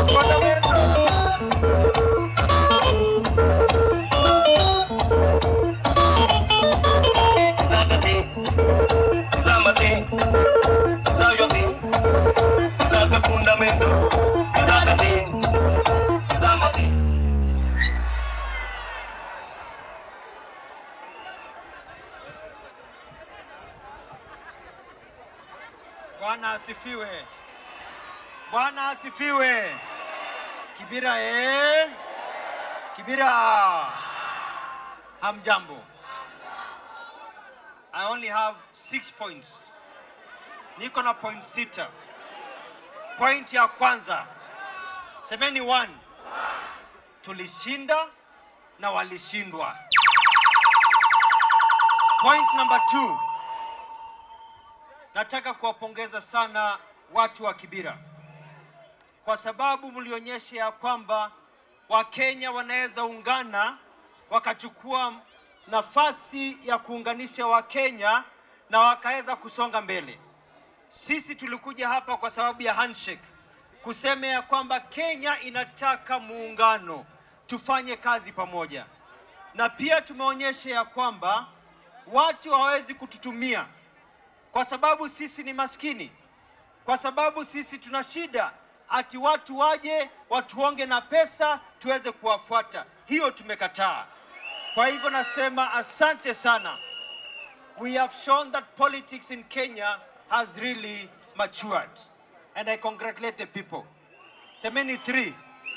These are the things. These are my things. These are your things. These are the fundamentals. These are the things. These are my things. Bwana asifiwe. Bwana asifiwe. Kibira eh? Kibira. Hamjambo. I only have six points. Niko na point sita. Point ya kwanza. Semeni one. Tulishinda na walishindwa. Point number two. Nataka kuwapongeza sana watu wa Kibira kwa sababu mlionyesha ya kwamba Wakenya wanaweza ungana wakachukua nafasi ya kuunganisha Wakenya na wakaweza kusonga mbele. Sisi tulikuja hapa kwa sababu ya handshake, kusema ya kwamba Kenya inataka muungano, tufanye kazi pamoja, na pia tumeonyesha ya kwamba watu hawawezi kututumia kwa sababu sisi ni maskini, kwa sababu sisi tuna shida, ati watu waje watuonge na pesa tuweze kuwafuata. Hiyo tumekataa. Kwa hivyo nasema asante sana. We have shown that politics in Kenya has really matured and I congratulate the people. Semeni three.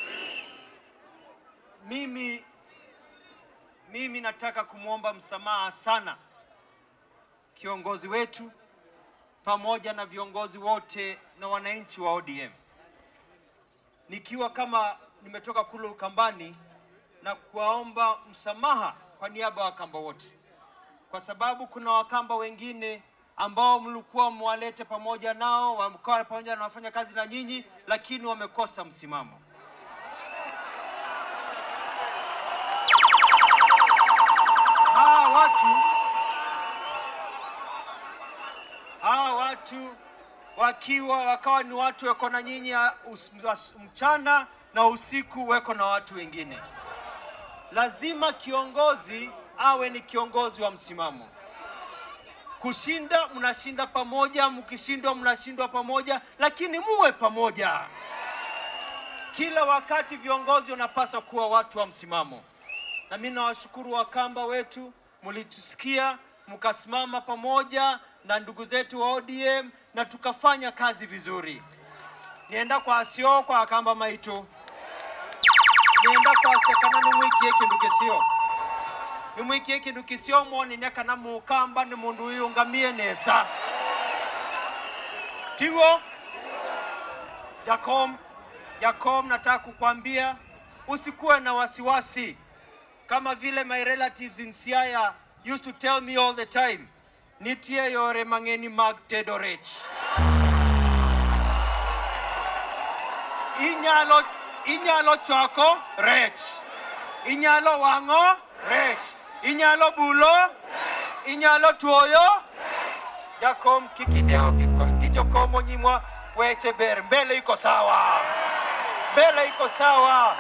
Mimi mimi nataka kumwomba msamaha sana kiongozi wetu pamoja na viongozi wote na wananchi wa ODM, nikiwa kama nimetoka kule Ukambani na kuwaomba msamaha kwa niaba ya Wakamba wote, kwa sababu kuna Wakamba wengine ambao mlikuwa mwalete pamoja nao, wamekuwa pamoja na wafanya kazi na nyinyi, lakini wamekosa msimamo. Hawa watu hawa watu wakiwa wakawa ni watu weko na nyinyi ya us- as- mchana na usiku weko na watu wengine. Lazima kiongozi awe ni kiongozi wa msimamo. Kushinda mnashinda pamoja, mkishindwa mnashindwa pamoja, lakini muwe pamoja. Kila wakati viongozi wanapaswa kuwa watu wa msimamo na mimi nawashukuru Wakamba wetu, mlitusikia mkasimama pamoja na ndugu zetu wa ODM na tukafanya kazi vizuri. Nienda kwa asio kwa Wakamba maitu nienda kwa sekana nimwikie kindu kisio nimwikie kindu kisio mwonine kana mukamba ni mundu uyungamie nesa tigo Jacob, Jacob, nataka kukwambia usikuwe na wasiwasi kama vile my relatives in Siaya used to tell me all the time, nitie yore mang'eni mag tedo rech. Inyalo, inyalo chwako rech, inyalo wang'o rech, inyalo bulo, inyalo tuoyo. Jakom kikideo kiko- kichokomo nyimwa weche ber, mbele iko sawa, mbele iko sawa.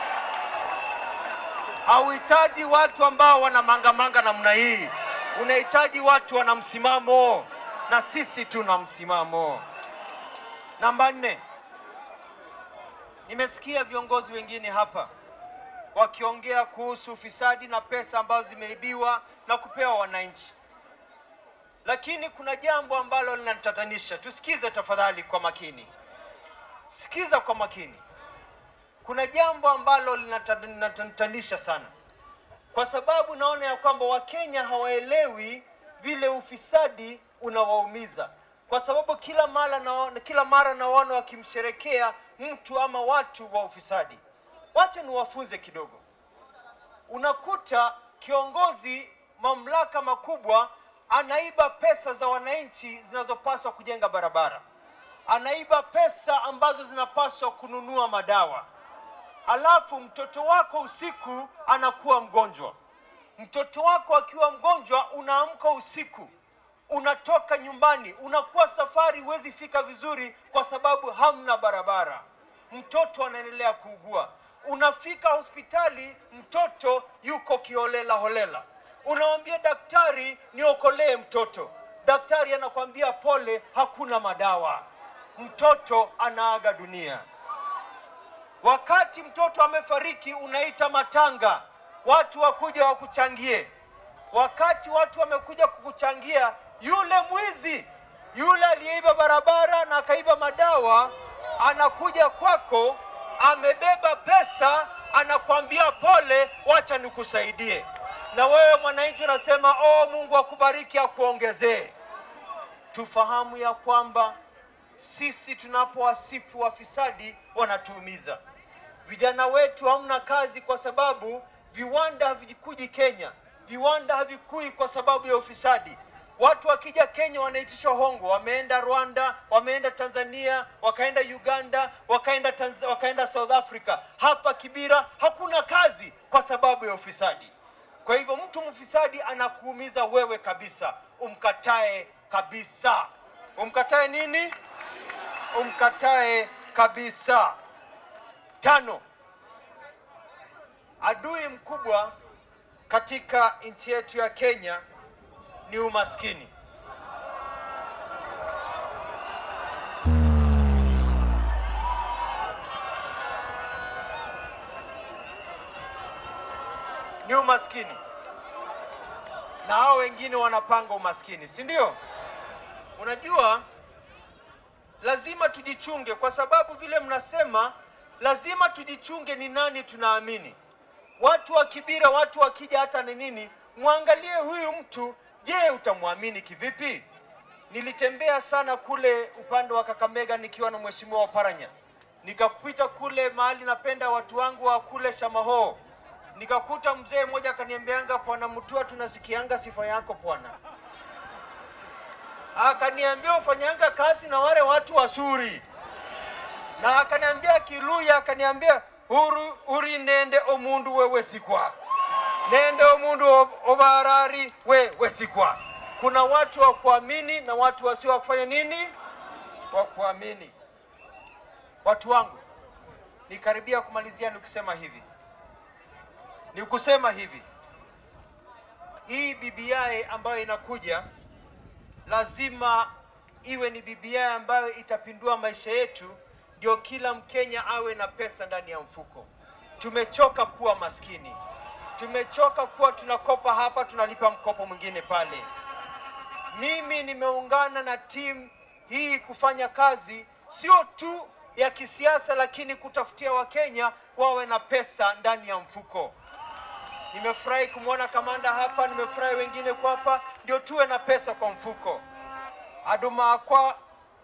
Hauhitaji watu ambao wana mangamanga namna hii, unahitaji watu wana msimamo, na sisi tuna msimamo. Namba nne, nimesikia viongozi wengine hapa wakiongea kuhusu ufisadi na pesa ambazo zimeibiwa na kupewa wananchi, lakini kuna jambo ambalo linatatanisha. Tusikize tafadhali kwa makini, sikiza kwa makini kuna jambo ambalo linata- linatatanisha sana, kwa sababu naona ya kwamba Wakenya hawaelewi vile ufisadi unawaumiza, kwa sababu kila mara naona, kila mara naona wakimsherekea mtu ama watu wa ufisadi. Wacha niwafunze kidogo. Unakuta kiongozi mamlaka makubwa anaiba pesa za wananchi zinazopaswa kujenga barabara, anaiba pesa ambazo zinapaswa kununua madawa halafu mtoto wako usiku anakuwa mgonjwa. Mtoto wako akiwa mgonjwa, unaamka usiku, unatoka nyumbani, unakuwa safari, huwezi fika vizuri kwa sababu hamna barabara. mtoto anaendelea kuugua. Unafika hospitali, mtoto yuko kiholela holela, unamwambia daktari, niokolee mtoto. Daktari anakwambia pole, hakuna madawa, mtoto anaaga dunia. Wakati mtoto amefariki, unaita matanga, watu wakuja wakuchangie. Wakati watu wamekuja kukuchangia, yule mwizi yule aliyeiba barabara na akaiba madawa anakuja kwako, amebeba pesa, anakwambia pole, wacha nikusaidie. Na wewe mwananchi unasema oh, Mungu akubariki, akuongezee. Tufahamu ya kwamba sisi tunapowasifu wafisadi wanatuumiza. Vijana wetu hamna kazi kwa sababu viwanda havikuji Kenya, viwanda havikui kwa sababu ya ufisadi. Watu wakija Kenya wanaitishwa hongo, wameenda Rwanda, wameenda Tanzania, wakaenda Uganda, wakaenda Tanz wakaenda South Africa. Hapa Kibira hakuna kazi kwa sababu ya ufisadi. Kwa hivyo mtu mfisadi anakuumiza wewe kabisa, umkatae kabisa. Umkatae nini? Umkatae kabisa. Tano, adui mkubwa katika nchi yetu ya Kenya ni umaskini. Ni umaskini, na hao wengine wanapanga umaskini, si ndio? Unajua, lazima tujichunge, kwa sababu vile mnasema, lazima tujichunge ni nani tunaamini. Watu wa Kibira, watu wakija hata ni nini, mwangalie huyu mtu, je, utamwamini kivipi? Nilitembea sana kule upande wa Kakamega nikiwa na mheshimiwa Oparanya, nikapita kule mahali napenda watu wangu wa kule Shamaho, nikakuta mzee mmoja akaniambianga, Bwana Mutua, tunasikianga sifa yako bwana. Akaniambia ufanyanga kazi na wale watu wazuri, na akaniambia Kiluya, akaniambia uri, uri nende omundu wewe sikwa nende omundu o- obarari we wesikwa. Kuna watu wa kuamini na watu wasio wa kufanya nini, wa kuamini. Watu wangu, nikaribia kumalizia nikisema hivi, ni kusema hivi, hii BBI ambayo inakuja lazima iwe ni BBI ambayo itapindua maisha yetu, ndio kila Mkenya awe na pesa ndani ya mfuko. Tumechoka kuwa maskini, tumechoka kuwa tunakopa hapa tunalipa mkopo mwingine pale. Mimi nimeungana na timu hii kufanya kazi sio tu ya kisiasa, lakini kutafutia Wakenya wawe na pesa ndani ya mfuko. Nimefurahi kumwona kamanda hapa, nimefurahi wengine kwa hapa, ndio tuwe na pesa kwa mfuko. Aduma kwa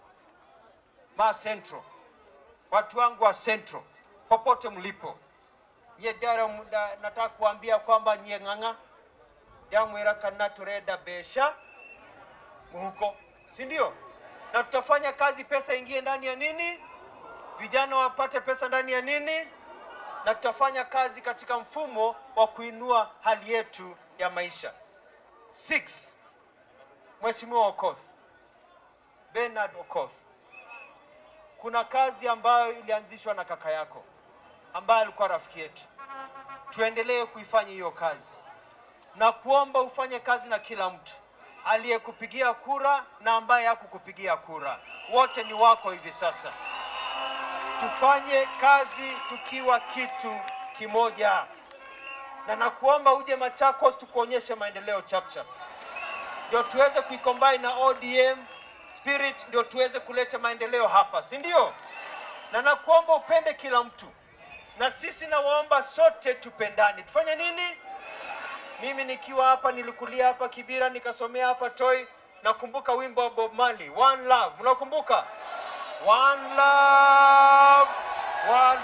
ma Central, watu wangu wa Central, popote mlipo, nye dara muda, nataka kuambia kwamba nye ng'ang'a yamwera kana tureda besha huko, si ndio? Na tutafanya kazi, pesa ingie ndani ya nini, vijana wapate pesa ndani ya nini, na tutafanya kazi katika mfumo wa kuinua hali yetu ya maisha. Six, Mheshimiwa Okoth, Bernard Okoth, kuna kazi ambayo ilianzishwa na kaka yako ambaye alikuwa rafiki yetu. Tuendelee kuifanya hiyo kazi na kuomba ufanye kazi na kila mtu aliyekupigia kura na ambaye hakukupigia kura, wote ni wako hivi sasa. Tufanye kazi tukiwa kitu kimoja, na nakuomba uje Machakos tukuonyeshe maendeleo chapchap, ndio tuweze kuicombine na ODM spirit, ndio tuweze kuleta maendeleo hapa, si ndio? Na nakuomba upende kila mtu, na sisi nawaomba sote tupendani. Tufanye nini? Mimi nikiwa hapa nilikulia hapa Kibira, nikasomea hapa Toi. Nakumbuka wimbo wa Bob Marley, One Love. Mnakumbuka? One love, one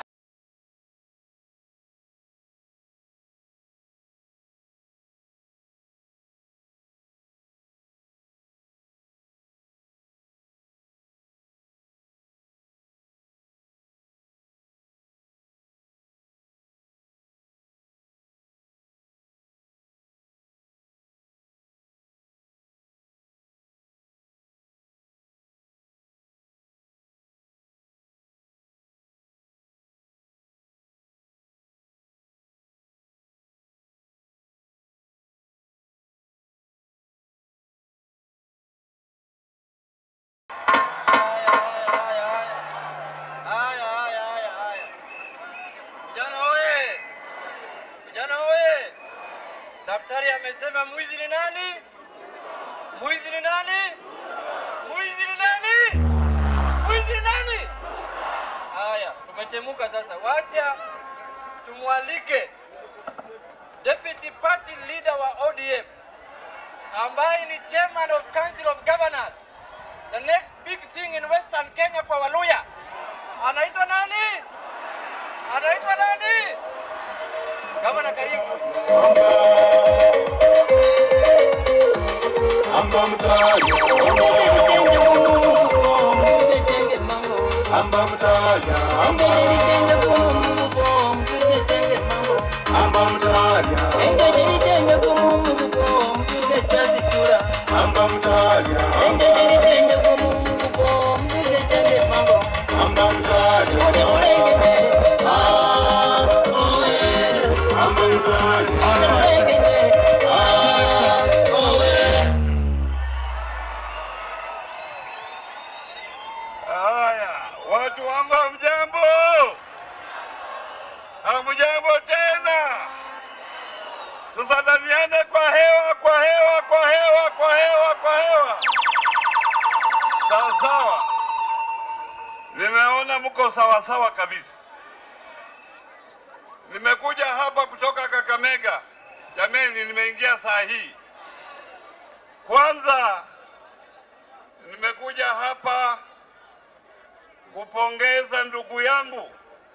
Mnasema mwizi ni nani? Mwizi ni nani? Mwizi ni nani? Mwizi ni nani? Haya, tumechemuka sasa. Wacha tumwalike deputy party leader wa ODM ambaye ni chairman of council of governors, the next big thing in western Kenya kwa Waluya. Anaitwa nani? Anaitwa nani? Gavana, karibu. Amba mtaja, amba mtaja, amba amba mtaja, amba mtaja, amba mtaja, amba mtaja. Haya, watu wangu hamjambo? Hamjambo tena? Tusalamiane kwa hewa, kwa hewa, kwa hewa, kwa hewa, kwa hewa. Sawa sawa. Nimeona mko sawa sawa kabisa. Nimekuja hapa kutoka Kakamega. Jameni, nimeingia saa hii. Kwanza nimekuja hapa kupongeza ndugu yangu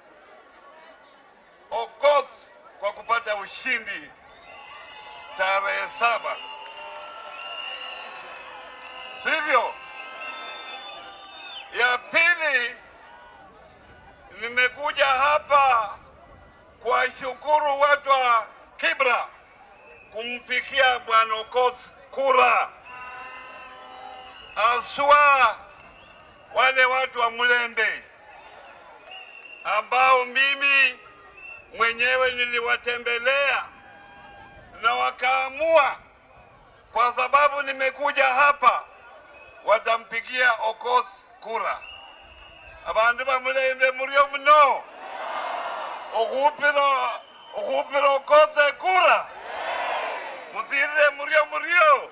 Okoth kwa kupata ushindi tarehe saba, sivyo? Ya pili, nimekuja hapa kuwashukuru watu wa Kibra kumpikia bwana Okoth kura, aswa wale watu wa Mlembe ambao mimi mwenyewe niliwatembelea na wakaamua, kwa sababu nimekuja hapa, watampigia Okoth kura. Abandu ba Mulembe mulio mno okhupira okhupira Okoth kura muthirire mulio mulio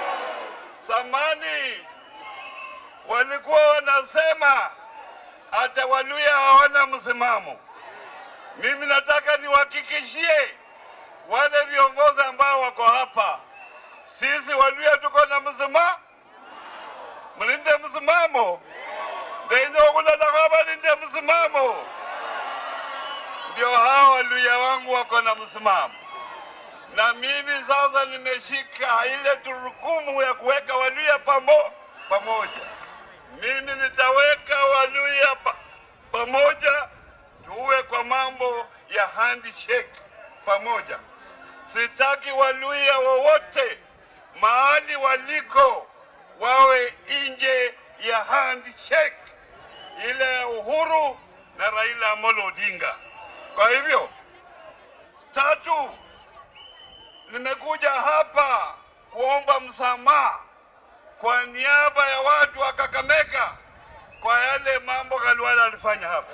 samani walikuwa wanasema hata Waluya hawana msimamo. Mimi nataka niwahakikishie wale viongozi ambao wako hapa, sisi Waluya tuko na msimamo. Mlinde msimamo, ndenye wakunataka balinde msimamo. Ndio hao Waluya wangu wako na msimamo, na mimi sasa nimeshika ile turukumu ya kuweka Waluya pamo, pamoja mimi nitaweka Waluya pa, pamoja, tuwe kwa mambo ya handshake pamoja. Sitaki Waluya wowote mahali waliko wawe nje ya handshake ile ya Uhuru na Raila Amolo Odinga. Kwa hivyo, tatu, nimekuja hapa kuomba msamaha kwa niaba ya watu wa Kakamega kwa yale mambo Khalwale alifanya hapa.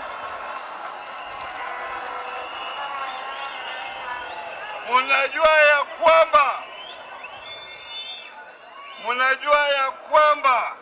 Munajua ya kwamba munajua ya kwamba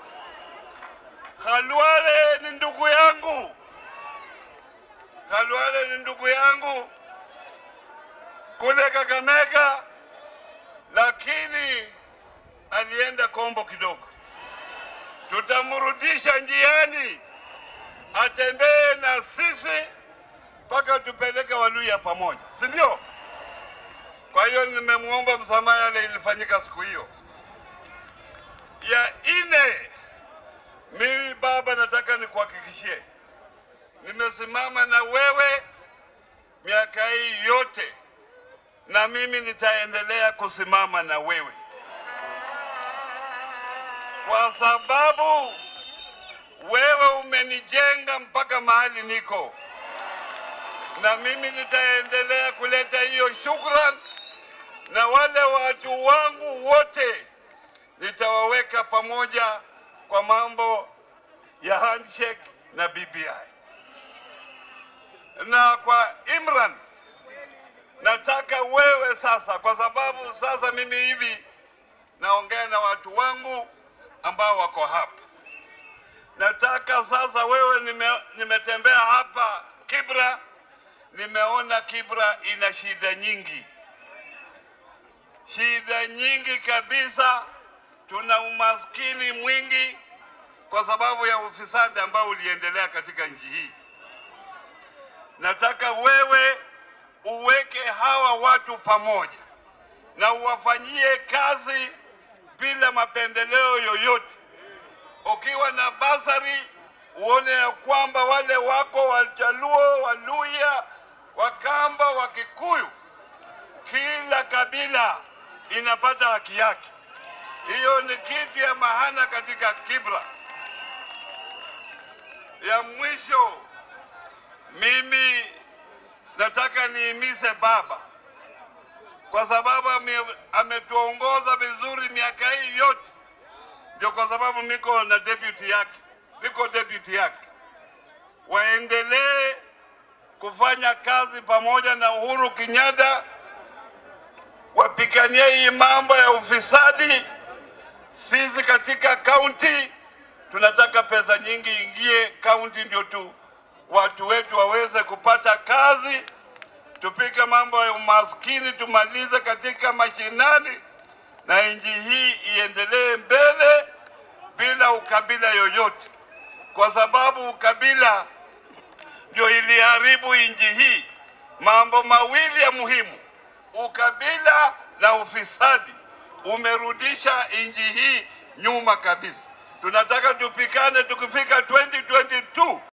Khalwale ni ndugu yangu, Khalwale ni ndugu yangu kule Kakamega, lakini alienda kombo kidogo. Tutamrudisha njiani, atembee na sisi mpaka tupeleke Waluya pamoja, si ndio? Kwa hiyo nimemwomba msamaha yale ilifanyika siku hiyo. Ya ine, mimi baba, nataka nikuhakikishie, nimesimama na wewe miaka hii yote, na mimi nitaendelea kusimama na wewe kwa sababu wewe umenijenga mpaka mahali niko, na mimi nitaendelea kuleta hiyo shukran, na wale watu wangu wote nitawaweka pamoja kwa mambo ya handshake na BBI. Na kwa Imran, nataka wewe sasa, kwa sababu sasa mimi hivi naongea na watu wangu ambao wako hapa. Nataka sasa wewe, nime, nimetembea hapa Kibra, nimeona Kibra ina shida nyingi, shida nyingi kabisa. Tuna umaskini mwingi kwa sababu ya ufisadi ambao uliendelea katika nchi hii. Nataka wewe uweke hawa watu pamoja na uwafanyie kazi bila mapendeleo yoyote. Ukiwa na basari, uone ya kwamba wale wako Wajaluo, Waluya, Wakamba, Wakikuyu, kila kabila inapata haki yake. Hiyo ni kitu ya maana katika Kibra. Ya mwisho, mimi nataka niimize baba kwa sababu ame- ametuongoza vizuri miaka hii yote, ndio kwa sababu niko na deputy yake, niko deputy yake. Waendelee kufanya kazi pamoja na Uhuru Kenyatta, wapiganie hii mambo ya ufisadi. Sisi katika kaunti tunataka pesa nyingi ingie kaunti, ndio tu watu wetu waweze kupata kazi tupike mambo ya umaskini, tumalize katika mashinani, na nchi hii iendelee mbele bila ukabila yoyote, kwa sababu ukabila ndio iliharibu nchi hii. Mambo mawili ya muhimu, ukabila na ufisadi, umerudisha nchi hii nyuma kabisa. Tunataka tupikane, tukifika 2022